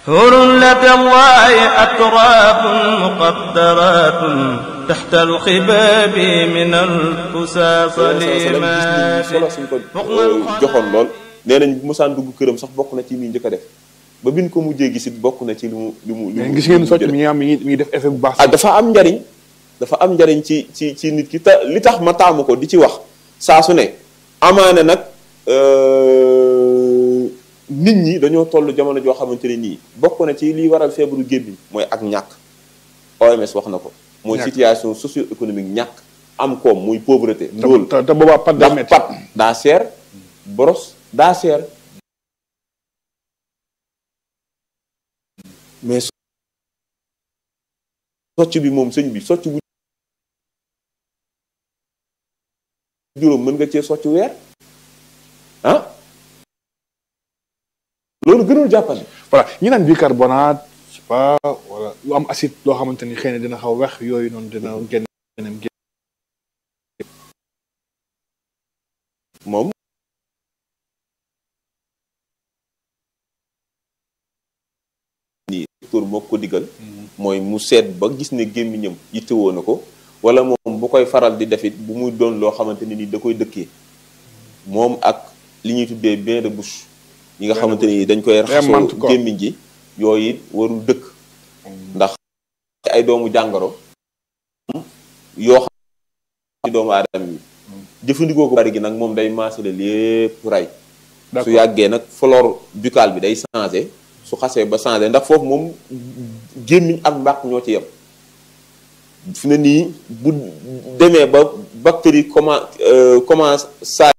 حور لدى الله أتراب مقدرات تحت الخباب من الفساس لما solo suñ ko joxoon lool nee nañ bu mosaan dugg këram sax bokk na ci muy njëkk a def ba bin ko mujjee gisit bokk na ci li mu li mu li mu gis ngeen socc mi ngi am mi ngi mi ngi def effet bu baax ah dafa am njariñ dafa am njariñ ci ci ci nit ki te li tax ma taamu ko di ci wax saa su ne amaane nag nit ñi dañoo toll jamono joo xamante ne nii bokk na ci liy waral feebaru gémmiñ mooy ak ñàkk OMS wax na ko mooy Ñàkk. situation socio-économique ñàkk am koom muy pauvreté ndóol te te boobaa pat daa ndax métti pat daa seer boros daa seer mais socc bi moom sëñ bi socc bu juróom mën nga cee socc weer ah loolu gënul jàppale voilà ñi naan bicarbonate je sais pas wala lu am acide loo xamante ni xëy na dina xaw wex yooyu noonu dina génn génn moom ni docteur moo ko digal mooy mu seet ba gis ne gémmiñam yittewoo na ko wala moom bu koy faral di defit bu muy doon loo xamante ne ni da koy dëkkee moom ak li ñuy tuddee bain de bouche yi nga xamante ni dañ koy mante raxasoo ko. gémmiñ ji yooyu it warul dëkk ndax ci ay doomu jàngoro yoo xam ci doomu aadama yi jëfandikoo ko bari gi nag moom day maasale lépp ray su d'accord yàggee nag flore buccale bi day changé su xasee ba changé ndax foofu moom gémmiñ ak mbàq ñoo ci yem fi ne nii bu demee ba bactérie comment commence saa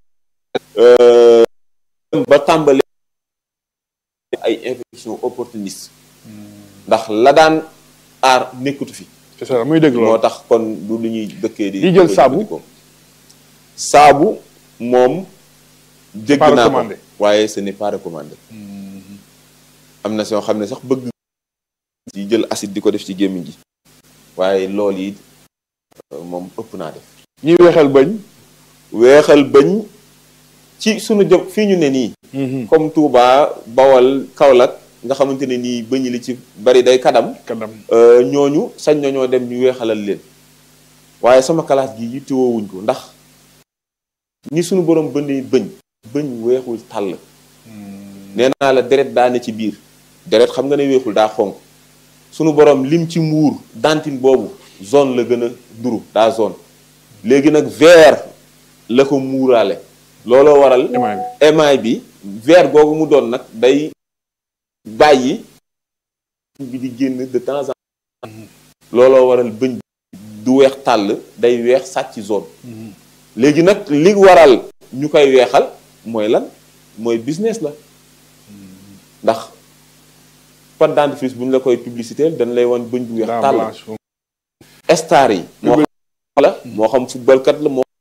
ba tàmbali ay infection opportuniste ndax la daan aar nekkatu fi c'est ça muy dégg moo loolu tax kon du lu ñuy dëkkee di Di jël di ko saabu? jëfandikoo. saabu moom dégg pas naa ko recommandé. waaye ce n'est pas recommandé am na soo xam ne sax bëgg ci jël acide di ko def ci gémmiñ gi waaye loolu yi euh, moom ëpp naa def ñuy weexal bañ weexal bëñ ci sunu jëm fii ñu ne nii comme Touba Bawal Kaolack nga xamante ne nii bëñ li ci bari day kadam kadam Euh, ñooñu sañ nañoo dem ñu weexalal leen waaye sama classe gi yittewoowuñ ko ndax ni suñu borom bëndee bëñ bëñ weexul tàll nee naa la deret daa ne ci biir deret xam nga ne weexul daa xonk suñu borom lim ci muur dentine boobu zone la gën a duru daa zone léegi nag vert la ko muuraale looloo waral émail bi émail bi vert googu mu doon nag day bàyyi bi di génn de temps en temps looloo waral bëñ du weex tàll day weex sàcc zone léegi nag li waral ñu koy weexal mooy lan mooy business la ndax pâte dentifrice bu ñu la koy publicité dañ lay wan bëñ bu weex daa tàll blanche moom star yi moo xam la moo xam footballkat la moo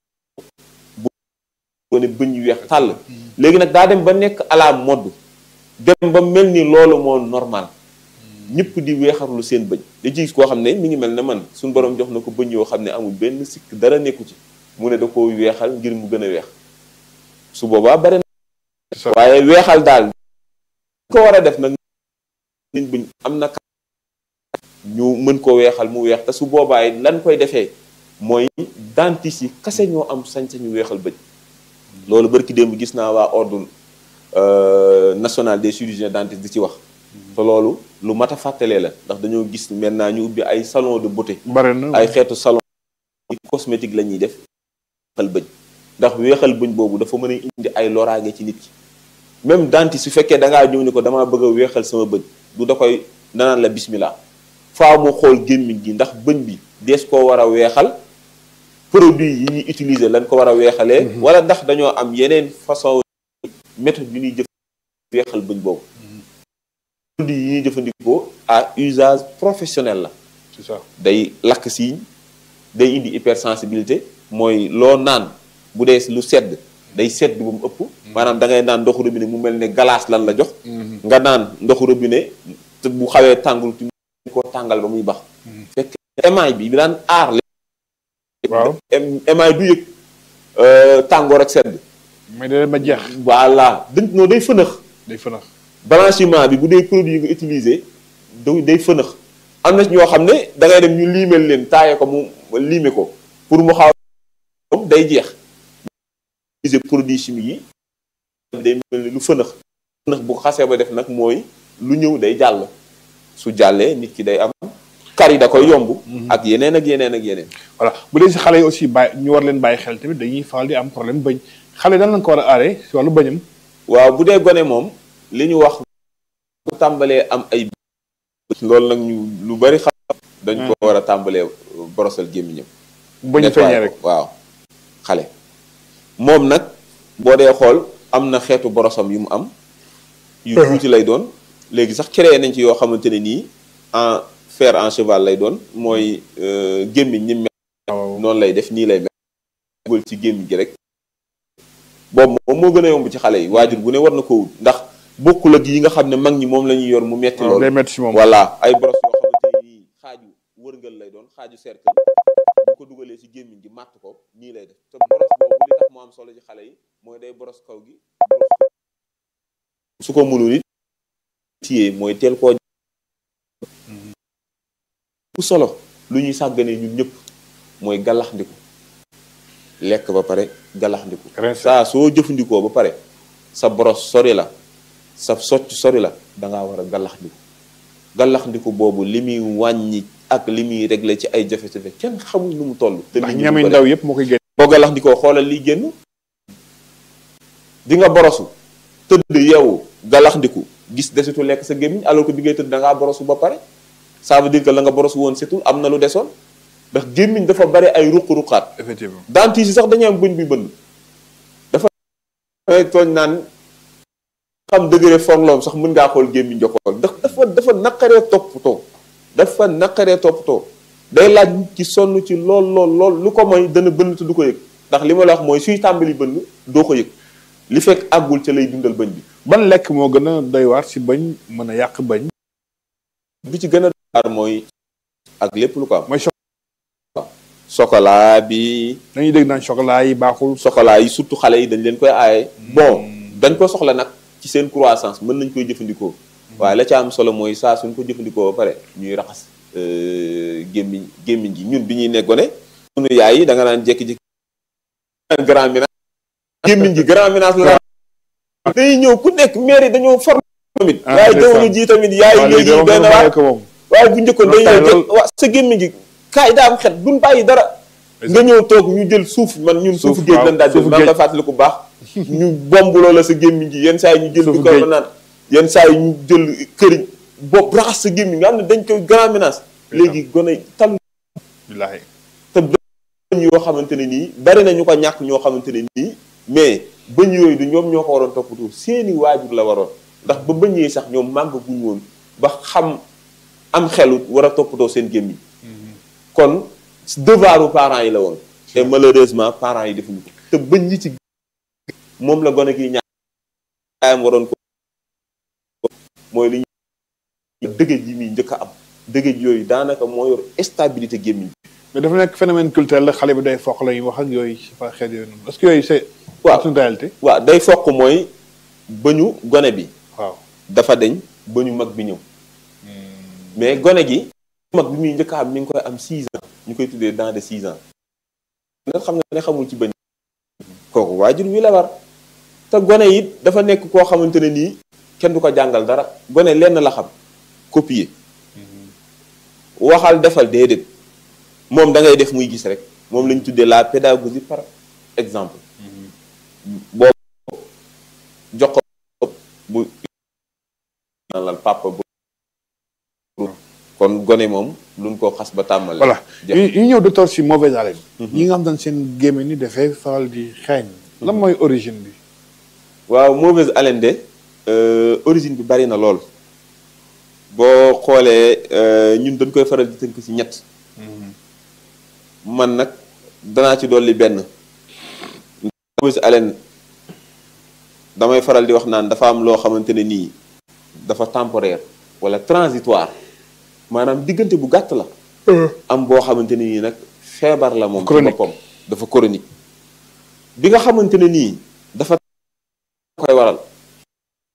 bu ne bëñ yu weex tàll léegi nag daa dem ba nekk à la mode dem ba mel ni loolu moo normal ñëpp di weexarlu seen bëñ da ci gis koo xam ne mi ngi mel ne man suñu borom jox na ko bëñ yoo xam ne amul benn sikk dara nekku ci mu ne da ko weexal ngir mu gën a weex su boobaa bare na c'est ça waaye weexal daal ko war a def nag seen bëñ am na ñu mën ko weexal mu weex te su boobaay lan koy defee mooy dentiste yi kase ñoo am sañ-sañu weexal bëñ loolu barki démb gis naa waa ordre euh, national des chirurgiens dentistes di ci wax te loolu lu mat a fàttalee la ndax dañoo gis maintenant ñu ubbi ay salon de beauté bare na ay xeetu salon cosmétique la ñuy def weexal bëñ ndax weexal bëñ boobu dafa mën a indi ay loraange ci nit ki même dentiste su fekkee da ngaa ñëw ni ko damaa bëgg a weexal sama bëñ du da koy danaan la bismillah faa mu xool gémmiñ gi ndax bëñ bi dees koo war a weexal produit yi ñuy utiliser lañ ko war a weexalee wala ndax dañoo am yeneen façon méthode yu ñuy jëf weexal bëñ boobu produit yi ñuy jëfandikoo à usage professionnel la c'est ça day lakk siiñ day indi hypersensibilité mooy loo naan bu dee lu sedd day sedd ba mu ëpp maanaam da ngay naan ndoxu robinet mu mel ne glace lan la jox nga naan ndoxu robinet te bu xawee tàngul tu ko tàngal ba muy bax fekk émail bi bi daan aar waaw em- émail du yëg euh, tàngoor ak sedd mais da ma jeex voilà dañ noo day fënax day fënax blanchiment bi bu dee produit yi nga utiliser da day fënax am na ci ñoo xam ne da ngay dem ñu liimel leen taaye ko mu liime ko pour mu xaw day jeex utiliser produit chimique yi day mel ni lu fënax fënax bu xasee ba def nag mooy lu ñëw day jàll su jàllee nit ki day am kar yi da koy yomb ak yeneen ak yeneen ak yeneen voilà bu dee si xale yi aussi bàyyi ñu war leen bàyyi xel tamit dañuy faral di am problème bëñ xale dan lañ ko war a aaree si wàllu bëñam waaw bu dee gone moom li ñu wax bu tàmbalee am ay loolu nag ñu lu bari xam dañ ko war a tàmbalee borosal gémmiñam bëñ feeñee rek waaw xale moom nag boo dee xool am na xeetu borosam yu mu am yu tuuti lay doon léegi sax créé nañ ci yoo xamante ne nii en fer en cheval lay doon mooy gémmiñ ni mel noonu lay def nii lay mel dugal ci gémmiñ gi rek boobu moom moo gën a yomb ci xale yi waajur bu ne war na ko wut ndax bokkul ak yi nga xam ne mag ñi moom la ñuy yor mu metti lool day metti si moom voilà ay boros yoo xamante ne nii xaaju wërngal lay doon xaaju cercle bu ko dugalee ci gémmiñ gi màtt ko nii lay def te boros boobu li tax mu am solo ci xale yi mooy day boros kaw gi su ko mënul it téye mooy teel koo bu solo lu ñuy sàgganee ñun ñëpp mooy galaxndiku lekk ba pare galaxndiku saa soo jëfandikoo ba pare sa boros sori la sa socc sori la dangaa war a galaxndiku galaxndiku boobu li muy wàññi ak li muy réglé ci ay jafe-jafe kenn xamul nu mu toll te ndax ñami ndaw yëpp moo koy génn boo galaxndikoo xoolal liy génn di nga borosu tëdd yeewu galaxndiku gis desitu lekk sa gémmiñ alors que bi ngay tëdd dangaa borosu ba pare ça veut dire que la nga boros woon setul am na lu desoon ndax gémmiñ dafa bari ay ruq-ruqaat effectivement dentiste yi sax dañuy am bëñ bi bënn dafa may tooñ naan xam degré forloom sax mën ngaa xool gémmiñ jokkool ndax dafa dafa naqaree toppatoo dafa naqaree toppatoo day laaj nit ci sonn ci lool lool lool lu ko mooy dana bënn te du ko yëg ndax li ma la wax mooy suy tàmbali bënn doo ko yëg li fekk àggul ca lay dundal bëñ bi ban lekk moo gën a doy waar si bëñ mën a yàq bëñ bi ci gën a doy waar mooy ak lépp lu ko am mooy chocolat bi dañuy dégg naan chocolat yi baaxul chocolat yi surtout xale yi dañ leen koy aaye bon dañ ko soxla nag ci seen croissance mën nañ koy jëfandikoo waaye la ca am solo mooy saa suñ ko jëfandikoo ba pare ñuy raxas gémmiñ gémmiñ gi ñun bi ñuy nekkoon sunu yaay yi da nga naan jékki-jékki grand ménage gémmiñ gi grand ménage la day ñëw ku nekk maire yi dañoo form tamit waaye jamono ji tamit yaay léegi benn waa waaye bu njëkkoon day ñëw waa sa gémmiñ gi kaay daa am xet duñ bàyyi dara nga ñëw toog ñu jël suuf man ñun suufu géej lañ daal jël maa nga fàttali ko baax ñu bomb loola sa gémmiñ gi yenn saa yi ñu jël bi ko naan yenn saa yi ñu jël këriñ bopp raxas sa gémmiñ nga xam ne dañ koy grand menace léegi gone tal billaahi te bëñ yoo xamante ne nii bari na ñu ko ñàkk ñoo xamante ne nii mais bëñ yooyu du ñoom ñoo ko waroon toppatoo seeni waajur la waroon ndax ba bëñ yi sax ñoom màgg guñ woon ba xam am xelu war a toppatoo seen gémmiñ kon devoiru parents yi la woon te malheureusement parents yi defuñu ko te bëñ yi ci moom la gone gi ñaayam waroon ko mooy li ñu dëgëj yi muy njëkk a am dëgëj yooyu daanaka moo yor stabilité gémmiñ mais dafa nekk phénomène culturel la xale bi day foq la ñuy wax ak yooyu si fa xeet yooyu noonu est-ce que yooyu c'est waaw une réalité waaw day foq mooy bëñu gone bi waaw dafa deñ bëñu mag bi ñëw mais gone gi mag bi muy njëkk a am mi ngi koy am 6 ans ñu koy tuddee dans de 6 ans nga xam nga ne xamul ci bëñ kooku waajur wi la war te gone it dafa nekk koo xamante ne nii kenn du ko jàngal dara gone lenn la xam copier waxal defal déedéet moom da ngay def muy gis rek moom la ñu tuddee la pédagogie par exemple boobu jox ko bu naan papa bu kon gone moom luñ ko xas ba tàmmal voilà ñu ñu ñëw docteur si mauvaise haleine ñi nga xam ne seen gémmiñ ni dafay faral di xeeñ lan mooy origine bi waaw mauvaise haleine de origine bi bari na lool boo xoolee ñun dañ koy faral di tënk ci ñett man nag danaa ci dolli benn mauvaise haleine damay faral di wax naan dafa am loo xamante ne nii dafa temporaire wala transitoire maanaam diggante bu gàtt la am boo xamante ne nii nag feebar la moom ci boppam dafa chronique bi nga xamante ne nii dafa koy waral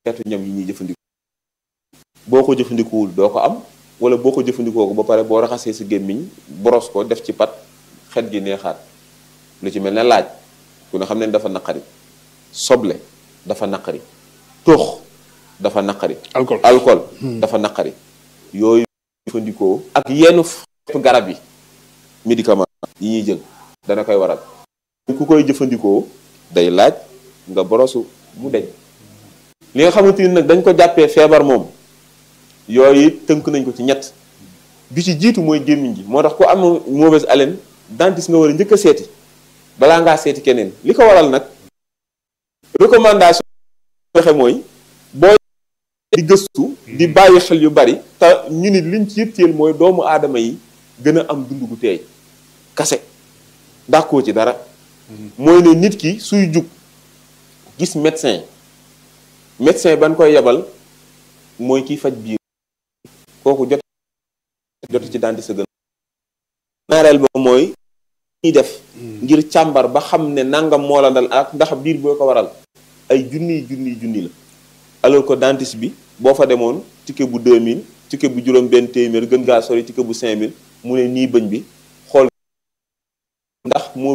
xeetu ñam yi ñuy jëfandikoo boo ko jëfandikuwul doo ko am wala boo ko jëfandikoo ko ba pare boo raxasee sa gémmiñ boros ko def ci pat xet gi neexaat lu ci mel ne laaj ku ne xam ne dafa naqari soble dafa naqari tux dafa naqari alcool alcool dafa naqari yooyu jëfandikoo ak yenn xeetu garab yi médicament yi ñuy jël dana koy waral ku koy jëfandikoo day laaj nga borosu mu deñ li nga xamante ni nag dañ ko jàppee feebar moom yooyu tënk nañ ko ci ñett bi ci jiitu mooy gémmiñ gi moo tax ku am mauvaise haleine dentiste nga war a njëkk a seeti balaa ngaa seeti keneen li ko waral nag recommandation waxe mooy boo di gëstu di bàyyi xel yu bari te ñu nit liñ ci yitteel mooy doomu aadama yi gën a am dund gu teey kase dàkkoo ci dara mooy ne nit ki suy jug gis médecin médecin ban koy yebal mooy kiy faj biir kooku jot jot ci dentiste gën ñaareel ba mooy ñuy def ngir càmbar ba xam ne nangam moo la dal ak ndax biir boo ko waral ay junniy junniy junni la alors que dentiste bi boo fa demoon ticket bu 2000 ticket bu juróom benn téeméer gën gaa sori ticket bu 5000 mu ne nii bëñ bi xool ndax moo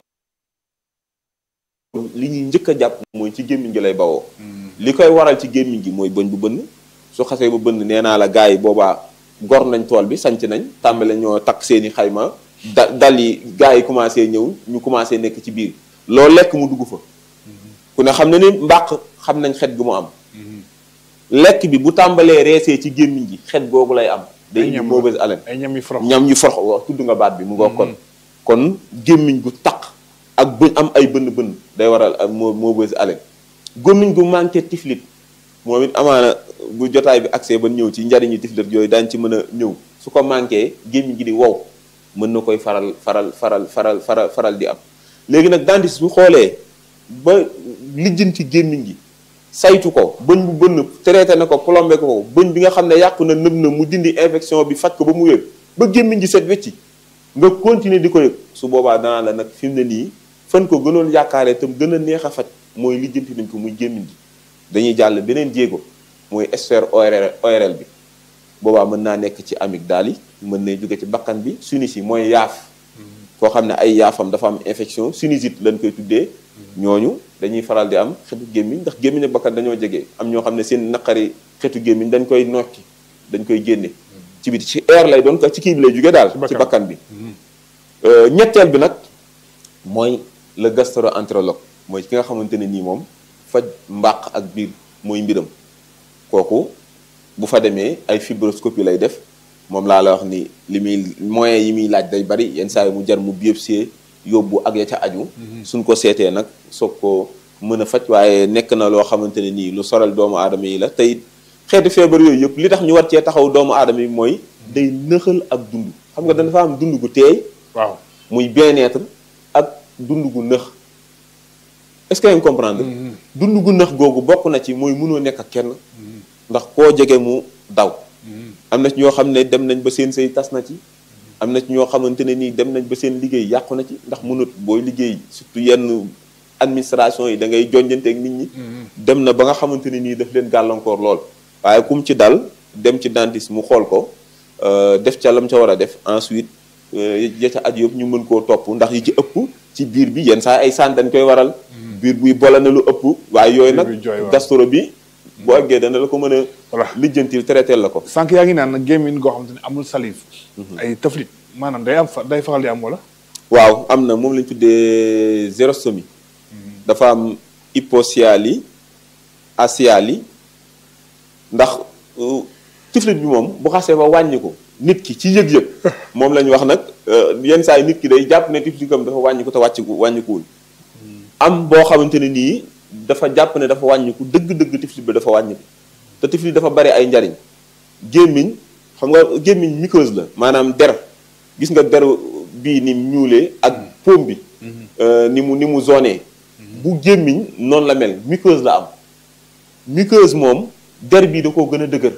li ñuy njëkk a jàpp mooy ci gémmiñ gi lay bawoo li koy waral ci gémmiñ gi mooy bëñ bu bënn su xasee ba bënn nee naa la gars yi boobaa gor nañ tool bi sanc nañ tàmbale ñoo takk seeni xayma da dal yi gars yi commencé ñëw ñu commencé nekk ci biir loo lekk mu dugg fa ku ne xam ne ni mbàq xam nañ xet gu mu am lekk bi bu tàmbalee reesee ci gémmiñ gi xet googu lay am day indi mauvaise haleine ay ñam yu forox ñam yu forox wax tudd nga baat bi mu ngoo kon kon gémmiñ gu taq ak bëñ am ay bënn bënn day waral ak moo mauvaise haleine gémmiñ gu manqué tiflit moom it amaana bu jotaay bi accès ba ñëw ci njariñu tiflit yooyu daañ ci mën a ñëw su ko manqué gémmiñ gi di wow mën na koy faral faral faral faral faral faral di am léegi nag dentiste bu xoolee ba lijjanti gémmiñ gi saytu ko bëñ bu bënn traité na ko plombé ko bëñ bi nga xam ne yàqu na nëb na mu dindi infection bi faj ko ba mu wér ba gémmiñ gi set wecci nga continuer di ko yëg su boobaa danaa la nag fi mu ne nii fan ko gënoon yaakaaree tam gën a neex a faj mooy lijjanti nañ ko muy gémmiñ gi dañuy jàll beneen jéego mooy sphère ORL ORL bi boobaa mën naa nekk ci amygdale yi mën na jóge ci bakkan bi sinus yi mooy yaaf koo xam ne ay yaafam dafa am infection sinusite lañ koy tuddee ñooñu dañuy faral di am xetu gémmiñ ndax gémmiñ ak bakkan dañoo jege am ñoo xam ne seen naqari xetu gémmiñ dañ koy nokki dañ koy génne ci biti ci air lay doon ci kii bi lay jóge daal ci bakkan bi ñetteel bi nag mooy le gastro-entérologue mooy ki nga xamante ne nii moom faj mbàq ak biir mooy mbiram kooku bu fa demee ay fibroscopie lay def moom laa la wax ni li muy moyens yi muy laaj day bari yenn saa yi mu jar mu biopsie yóbbu ak ya ca aju suñ ko seetee nag soog ko mën a faj waaye nekk na loo xamante ne nii lu soral doomu aadama yi la tey xeetu feebar yooyu yëpp li tax ñu war cee taxaw doomu aadama yi mooy day nëxal ak dund xam nga dafa am dund gu teey waaw muy bien-être ak dund gu nëx est-ce que yaa ngi comprendre dund gu nëx googu bokk na ci mooy mënoo nekk ak kenn ndax koo jege mu daw am na ci ñoo xam ne dem nañ ba seen sëy tas na ci am na ci ñoo xamante ne nii dem nañ ba seen liggéey yàqu na ci ndax mënut booy liggéey surtout yenn administration yi da ngay jonjante ak nit ñi dem na ba nga xamante ne nii daf leen gàllankoor lool waaye kum ci dal dem ci dentiste mu xool ko def ca lam ca war a def ensuite ya ca aju yëpp ñu mën koo topp ndax yi ci ëpp ci biir bi yenn saa ay saan dañ koy waral biir buy bola na lu ëpp waaye yooyu nag gastro bi boo àggee dana la ko mën a voilà lijjantil traité la ko sànq yaa ngi naan nag gémmiñ goo xamante ne amul salive ay tëflit maanaam day am fa day faral di am wala waaw am na moom lañ tuddee xérostomie dafa am hypocyalie asiali ndax tiflit bi moom bu xasee ba wàññi ko nit ki ci yëg-yëg moom la ñu wax nag yenn saa yi nit ki day jàpp ne tiflitam dafa wàññi ko te wàcciku wàññikuwul am boo xamante ne nii dafa jàpp ne dafa wàññiku dëgg-dëgg tiflit bi dafa wàññiku te tiflit dafa bari ay njariñ gémmiñ xam nga gémmiñ muqueuse la maanaam der gis nga der bii ni mu ñuulee ak paume bi ni mu ni mu zoné bu gémmiñ noonu la mel muqueuse la am muqueuse moom der bii da koo gën a dëgër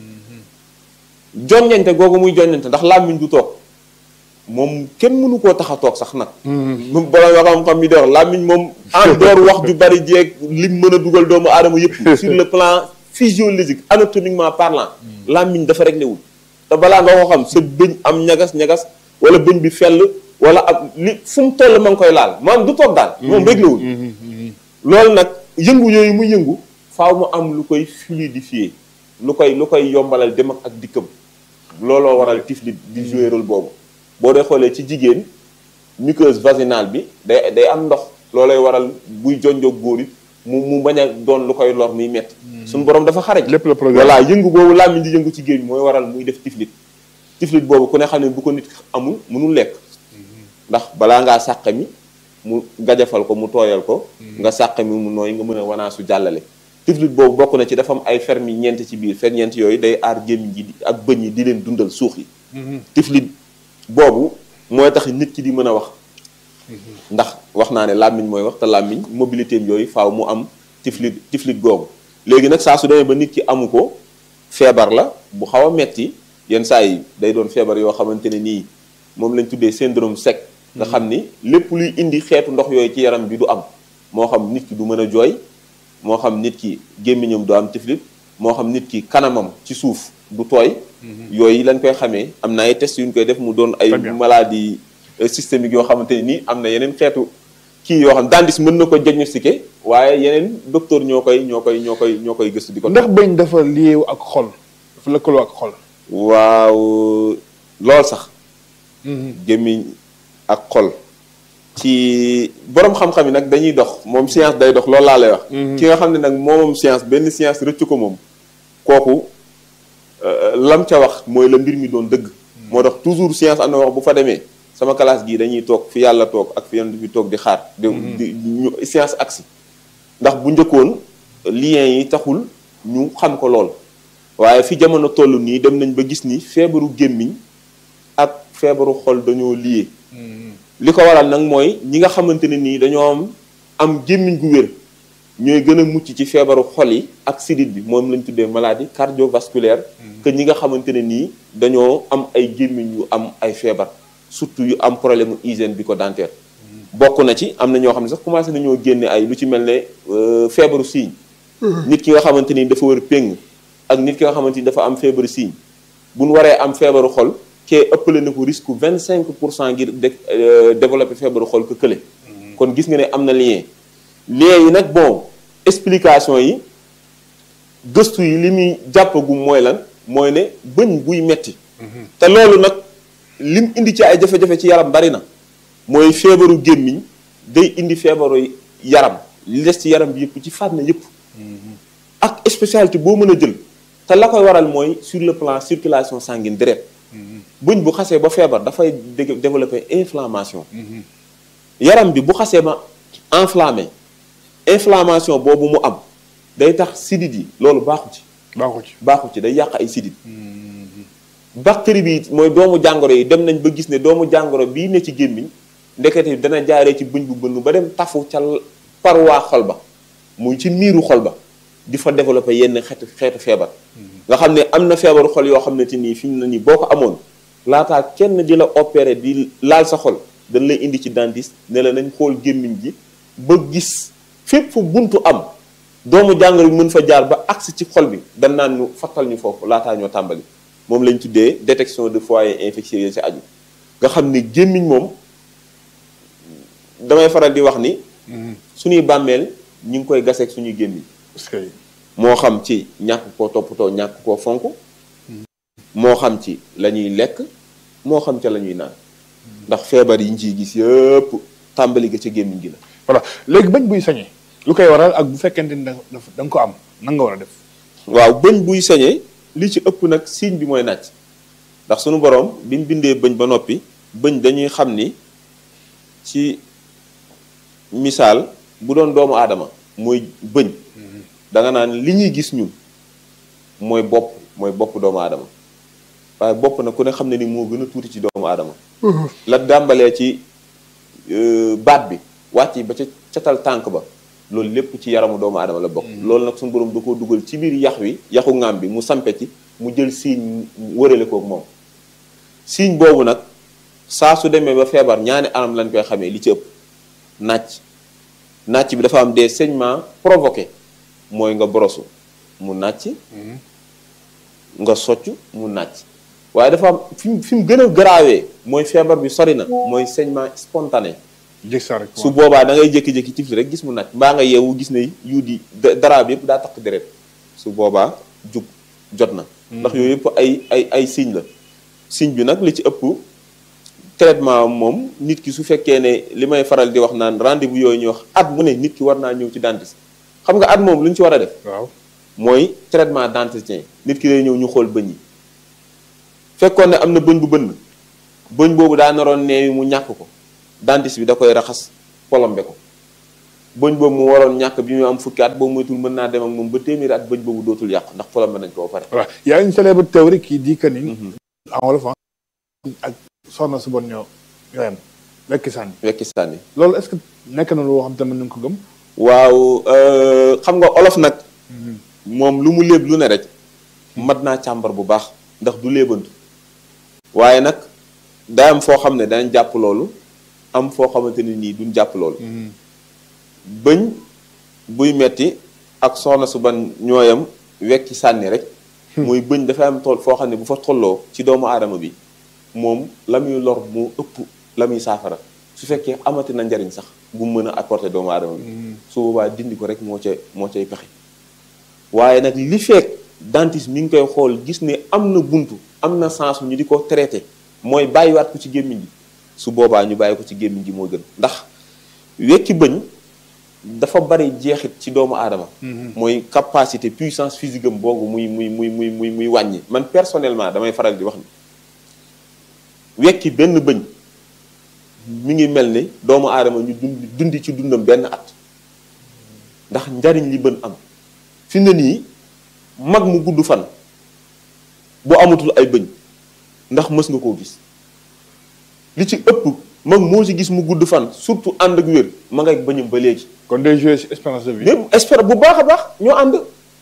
joññante googu muy joññante ndax làmmiñ du toog moom kenn mënu koo tax a toog sax nag bala nga xam-xam mi di wax làmmiñ moom en dehors wax ju bari jeeg lim mën a dugal doomu aadama yëpp sur le plan physiologique anatomiquement parlant làmmiñ dafa réglé wul te balaa nga ko xam sa bëñ am ñagas-ñagas wala bëñ bi fell wala ak li fu mu toll ma ngi koy laal maanaam du toog daal moom réglé wul loolu nag yëngu yooyu mu yëngu faaw mu am lu koy fluidifier lu koy lu koy yombalal dem ak dikkam looloo waral tiflit di jouer rôle boobu boo dee xoolee ci jigéen muqueuse vaginale bi day day am ndox loolay waral buy jonjoog góor yi mu mu bañ a doon lu koy lor muy metti suñu borom dafa xaraj lépp la programme voilà yëngu boobu làmmiñ di yëngu ci géej mooy waral muy def tiflit tiflit boobu ku ne xam ne bu ko nit amul mënul lekk ndax balaa ngaa sàq mi mu gajafal ko mu tooyal ko nga sàq mi mu nooy nga mën a wanaasu jàllale tiflit boobu bokk na ci dafa am ay fermi ñeent ci biir fer ñeent yooyu day aar gémmiñ gi ak bëñ yi di leen dundal suux yi tiflit boobu mooy tax nit ki di mën a wax ndax wax naa ne làmmiñ mooy wax te làmmiñ mobilité am yooyu faaw mu am tiflit tiflit googu léegi nag saa su demee ba nit ki amu ko feebar la bu xaw a metti yenn saa yi day doon feebar yoo xamante ne nii moom lañ tuddee syndrome sec nga xam ni lépp luy indi xeetu ndox yooyu ci yaram bi du am moo xam nit ki du mën a jooy moo xam nit ki gémmiñam du am tiflit moo xam nit ki kanamam ci suuf du tooy yooyu lañ koy xamee am na ay tests yu ñu koy def mu doon ay Très bien. maladie euh, systémique yoo xamante ne nii am na yeneen xeetu kii yoo xam dentiste mën na ko diagnostiquer waaye yeneen docteur ñoo koy ñoo koy ñoo koy ñoo koy gëstu di ko ndax bëñ dafa lié ak xol dafa lëkkaloo ak xol. waaw lool sax gémmiñ ak xol ci borom xam-xam yi nag dañuy dox moom science day dox loolu laa lay wax ki nga xam ne nag moomam science benn science rëccu ko moom kooku euh, lam ca wax mooy la mbir mi doon dëgg moo tax toujours science am na wax bu fa demee sama classe gii dañuy toog fi yàlla toog ak fi yonent bi toog di xaar di di ñu science agsi ndax bu njëkkoon lien yi taxul ñu xam ko lool waaye fi jamono toll nii dem nañ ba gis ni feebaru gémmiñ ak feebaru xol dañoo lié li ko waral nag mooy ñi nga xamante ne nii dañoo am am gémmiñ gu wér ñooy gën a mucc ci feebaru xol yi ak sidit bi moom lañ tuddee maladie cardiovasculaire que ñi nga xamante ne nii dañoo am ay gémmiñ yu am ay feebar surtout yu am problème mu hygiène bi ko dentaire bokk na ci am na ñoo xam ne sax commencé nañoo génne ay lu ci mel ne euh, feebaru siiñ nit ki nga xamante ni dafa wër péng ak nit ki nga xamante ni dafa am feebaru siiñ bu ñu waree am feebaru xol kee ëppale na ko risque vingt cinq pour cent ngir de euh, développer feebaru xol que kële kon gis nga ne am na lien lien yi nag bon explication yi gëstu yi li muy jàppagum mooy lan mooy ne bëñ buy metti te loolu nag lim indi ci ay jafe-jafe ci yaram bari na mooy feebaru gémmiñ day indi feebaru yaram li des ci yaram bi yëpp ci fànn yëpp ak spécialité boo mën a jël te la koy waral mooy sur le plan circulation sanguine deret bëñ bu xasee ba feebar dafay dé- développer inflammation yaram bi bu xasee ba enflammé inflammation boobu mu am day tax sidit yi loolu baaxu ci baaxu ci. baaxu ci day yàq ay sidit bactérie bi mooy doomu jàngoro yi dem nañ ba gis ne doomu jàngoro bii ne ci gémmiñ ndekete dana jaaree ci bëñ bu bënn ba dem tafu ca paroi xol ba muy ci miiru xol ba di fa développer yenn xeetu xeetu feebar nga xam ne am na feebaru xol yoo xam ne te nii fi mu ne nii boo ko amoon laataa kenn di la opérer di laal sa xol dañ lay indi ci dentiste ne la nañ xool gémmiñ gi ba gis fépp fu buntu am doomu jàngoro bi mën fa jaar ba agsi ci xol bi dañ naan ñu fattal ñu foofu laataa ñoo tàmbali moom lañ tuddee détection de foyer infectieux yi ci aju nga xam ne gémmiñ moom damay faral di wax ni suñuy bàmmeel ñu ngi koy gaseeg suñuy gémmiñ parce que moo xam ci ñàkk koo toppatoo ñàkk koo fonk moo xam ci la ñuy lekk moo xam ca la ñuy naan ndax feebar yi ñu ciy gis yëpp tàmbali ga ca gémmiñ gi la voilà léegi bëñ buy sañee lu koy waral ak bu fekkente ni da nga da nga ko am nan nga war a def. waaw bëñ buy sañee li ci ëpp nag signe bi mooy nàcc ndax sunu borom bi mu bindee bëñ ba noppi bëñ dañuy xam ni ci misaal bu doon doomu aadama mooy bëñ da nga naan li ñuy gis ñun mooy bopp mooy bopp doomu aadama waaye bopp nag ku ne xam ne ni moo gën a tuuti ci doomu aadama la dàmbalee ci euh, baat bi wàcc ba ca catal tànk ba loolu lépp ci yaramu doomu aadama la bokk loolu nag suñu borom da koo dugal ci biir yax wi yaxu ŋaam bi mu sampe ci mu jël siiñ wërale kook moom siiñ boobu nag saa su demee ba feebar ñaani anam lañ koy xamee li ci ëpp nàcc nàcc bi dafa am des saignements provoqués mooy nga borosu mu nàcc nga socc mu nàcc waaye dafa am fi mu fi mu gën a garaawee mooy feebar bi sori na mooy saignement spontané jëg sa rek su boobaa da ngay jékki-jékki tifli rek gis mu nàcc mbaa nga yeewu gis ne yu di dara bi yëpp daa takk deret su boobaa jug jot na ndax yooyu yëpp ay ay ay signe la signe bi nag li ci ëpp traitement moom nit ki su fekkee ne li may faral di wax naan rendez-vous yooyu ñuy wax at mu ne nit ki war naa ñëw ci dentiste xam nga at moom lu ñu ci war a def waaw mooy traitement d'entretien nit ki day ñëw ñu xool bëñ yi fekkoon ne am na bëñ bu bënn bëñ boobu daa naroon neewi mu ñàkk ko dentiste bi da koy raxas polombe ko bëñ boobu mu waroon ñàkk bi ñu am fukki at boobu moytul mën naa dem ak moom ba téeméeri at bëñ boobu dootul yàqu ndax polombe nañ ko ba pare voilà y a une célèbre théorie qui dit que ni en wolof ak soxna su bon ñoo ñoo yem wekki sànni wekki sànni loolu est-ce que nekk na loo xam te mën nañu ko gëm waaw xam nga olof nag moom lu mu léeb lu ne rek mat naa càmbar bu baax ndax du léebantu waaye nag day am foo xam ne danañ jàpp loolu am foo xamante ne nii duñ jàpp loolu bëñ buy metti ak soxna su ban ñooyam wekki sànni rek mooy bëñ dafay am tool foo xam ne bu fa tolloo ci doomu aadama bi moom la muy lor moo ëpp la muy saafara su fekkee amati na njariñ sax bu mu mën a apporter doomu aadama bi su boobaa dindi ko rek moo ca moo cay pexe waaye nag li fekk dentiste mi ngi koy xool gis ne am na buntu am na sens ñu di ko traité mooy bàyyiwaat ko ci gémmiñ gi su boobaa ñu bàyyi ko ci gémmiñ gi moo gën ndax wekki bëñ dafa bari jeexit ci doomu aadama mooy capacité puissance physique am boobu muy muy muy muy muy muy wàññi man personnellement damay faral di wax ni wekki benn bëñ mi ngi mel ni doomu aadama ñu dund dundi ci dundam benn at ndax njariñ li bën am fi mu ne nii mag mu gudd fan bu amatul ay bëñ ndax mës nga koo gis li ci ëpp mag moo ci gis mu gudd fan surtout ànd ak wér ma ngay bëñam ba léegi kon day jouer ci espérance de vie mais espère bu baax a baax ñoo ànd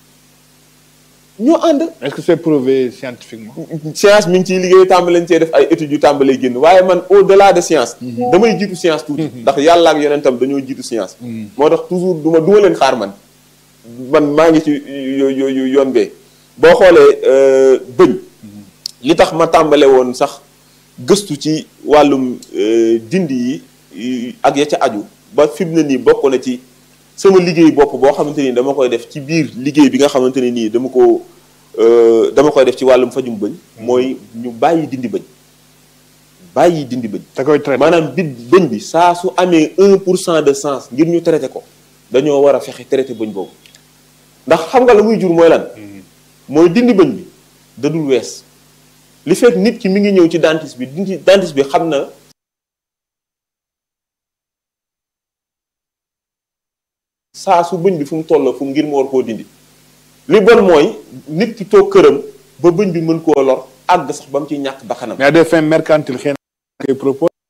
ñoo ànd est-ce que c'est prouvé scientifiquement science mi ngi ciy liggéey tàmbali lañ cee def ay études yu tàmbalee génn waaye man au delà de science damay jiitu science tuuti ndax yàlla ak yonentam dañoo jiitu science moo tax toujours duma duma leen xaar man man maa ngi ci yo yoon bee boo xoolee bëñ li tax ma tàmbale woon sax gëstu ci wàllum dindi yi ak ya ca aju ba fi mu ne nii bokk na ci sama liggéey bopp boo xamante ni dama koy def ci biir liggéey bi nga xamante ne nii dama ko dama koy def ci wàllum fajum bëñ mooy ñu bàyyi dindi bëñ bàyyi dindi bëñ te koy traité maanaam bi bëñ bi saa su amee un pour cent de sens ngir ñu traité ko dañoo war a fexe traité bëñ boobu ndax xam nga la muy jur mooy lan mooy dindi bëñ bi da dul wees li fekk nit ki mi ngi ñëw ci dentiste bi dindi dentiste bi xam na saa su bëñ bi fu mu toll fu mu ngir mu war koo dindi li bon mooy nit ki toog këram ba bëñ bi mën koo lor àgg sax ba mu ciy ñàkk bakkanam mais à des fins mercantiles xëy na koy propose